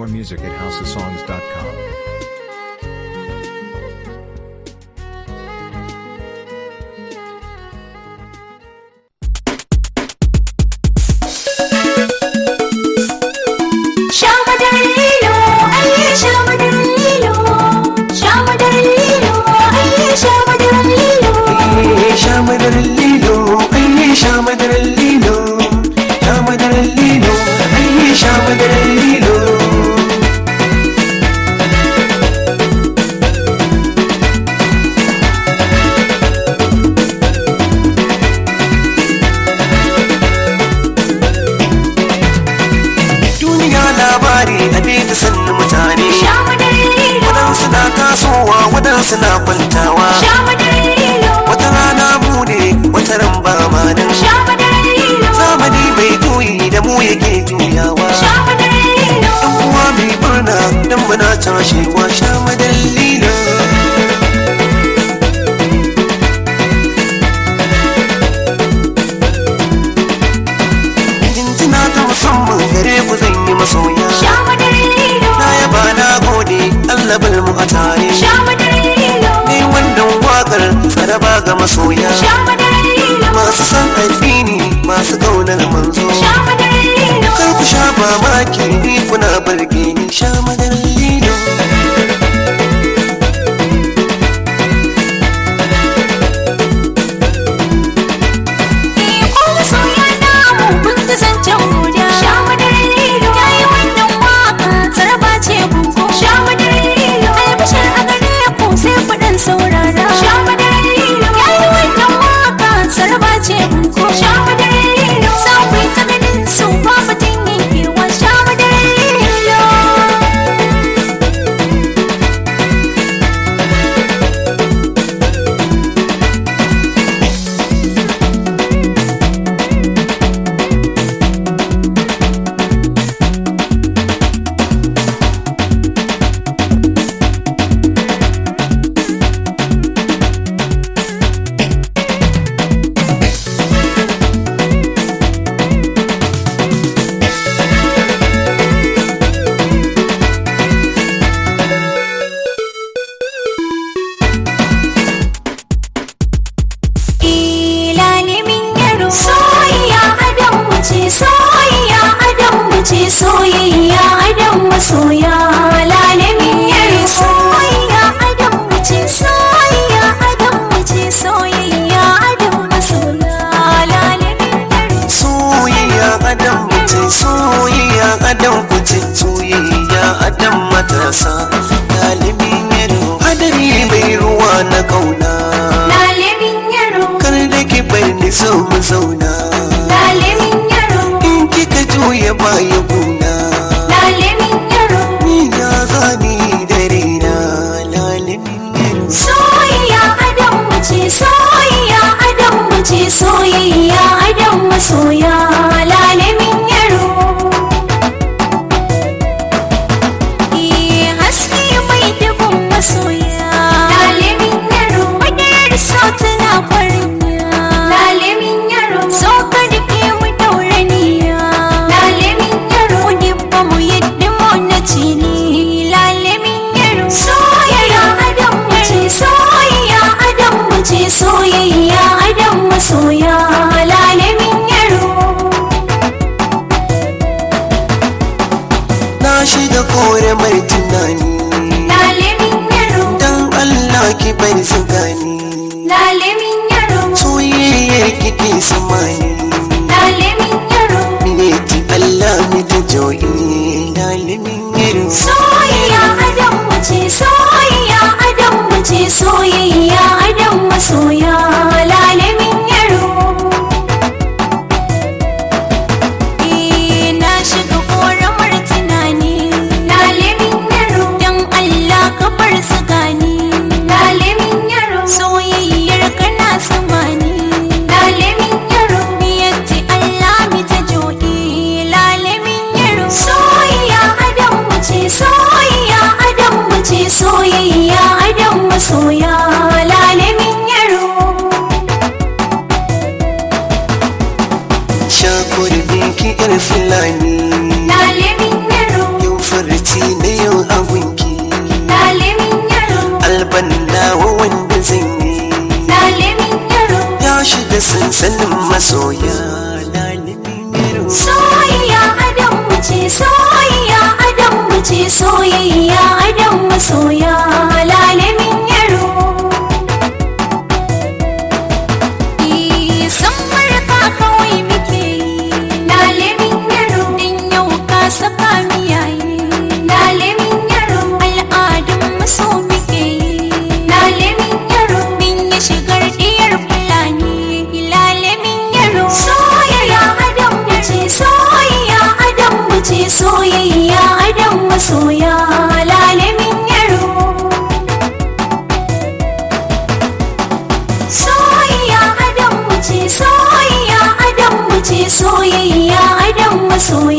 More music at houseofsongs.com. Sha madarar lilo, ayye sha madarar lilo. Sha madarar lilo, ayye sha madarar lilo. sha madarar lilo ai sha madarar lilo sha madarar lilo ai sha madarar lilo duniya labari a da sannu mutane Sha madarar lilo, waɗansu na tasowa waɗansu na kwantawa sha madarar lilo. wata rana mu ne wata ran ba ma nan Sha madarar lilo, zamani bai juyi da mu yake juyawa sha madarar lilo. uwa mai murna dan muna tashewa sha madallina jinjina ta musamman gare ku zan yi masoya Sha madarar lilo, na yaba na gode Allah bar mu a tare sha madarar lilo. ni wannan wakar tsaraba ga masoya Sha madarar lilo, masu san addini masu kaunar manzo sha madarar lilo. kar ku sha mamaki ni kuna barge ni sha madallina Ko masoya namu kun ga zancen guda. Sha madarar lilo, ta yi wannan waka tsaraba ce gungo. Sha madarar lilo, albashir a gare ku sai kuɗin saurara. Sha madarar lilo, ya yi wannan waka tsaraba ce gungo. Sha madarar lilo, za ku yi ta ganin su ba mutum yankewa. Sha madarar lilo. Ilalimin yaro soyayya adam mace soyayya adam mace soyayya adam masoya lalimin yaro soyayya adam mace soyayya adam mace soyayya adam masoya lalimin yaro soyayya adam mutum soyayya adam kuce soyayya adam matasa galibin yaro hadari mai ruwa na kauna lalimin yaro kar da ki bar ni zo mu zauna lalimin yaro in kika juya baya guna lalimin yaro ni ya zani dare na lalibin yaro Soyayya adam mace soyayya adam mace soyayya adam masoya lalamin yaro Eh, haske mai dubin masoya lalamin yaro madar so tana kwariya lalamin yaro so ka rike mu dauraniya lalamin yaro dibba mu yadda mu na cini lalamin yaro soyayya adam mace soyayya adam mace soyayya adam masoya lalamin yaro na shiga kore mai tunani lalamin yaro dan Allah ki bar su gani lalamin yaro soyayyar kike samani lalamin yaro Mineti Allah mi ta joyi lalimin yaro soyayya adam mace soyayya adam mace soyayya adam masoya lalamin yaro Eh, na shiga ƙoramar tunani lalamin yaro don Allah ka bar su gani lalamin yaro soyayyar kana samani lalamin yaro miyatti Allah mi ta joɗi lalamin yaro soyayya adam mace soyayya adam mace soyayya adam masoya lalamin yaro shakur ki yar fulani lalamin yaro yau farci da sansanin masoya lalimin yaro soyayya adam mu ce soyayya adam mu ce soyayya adam masoya lalamin yaro Eh, san marka kawai muke yi lalamin yaro din yau ka saka miyaye lalamin yaro al'adun maso muke yi lalamin yaro din ya shigar diyar fulani lalamin yaro soyayya adam mu ce soyayya adam mu ce soyayya adam masoya lalamin yaro soyayya adam mu ce soyayya adam mu ce soyayya adam masoya